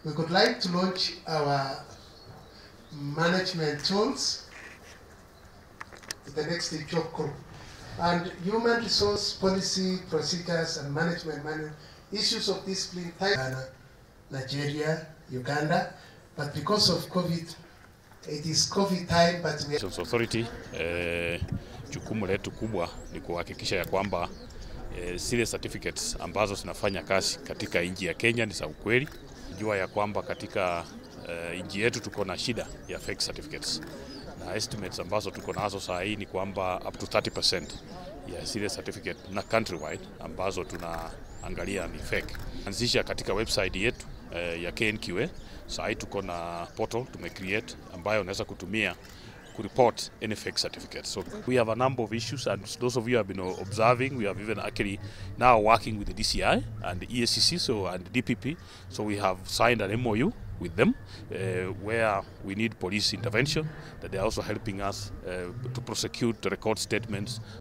we would like to launch our management tools to the next job group. And human resource policy, procedures, and management manual, issues of discipline, Ghana, Nigeria, Uganda, but because of COVID, it is COVID time, but we Elections Authority eh, jukumu letu kubwa ni kuhakikisha ya kwamba eh, zile certificates ambazo zinafanya kazi katika nchi ya Kenya ni za ukweli. Jua ya kwamba katika eh, nchi yetu tuko na shida ya fake certificates na estimates ambazo tuko nazo saa hii ni kwamba up to 30% ya zile certificate na countrywide ambazo tunaangalia ni fake. Anzisha katika website yetu eh, ya KNQA. Saa hii tuko na portal tumecreate ambayo unaweza kutumia kureport any fake certificates. So we have a number of issues and those of you have been observing, we have even actually now working with the DCI and the ESCC so and DPP. So we have signed an MOU with them uh, where we need police intervention that they are also helping us uh, to prosecute the record statements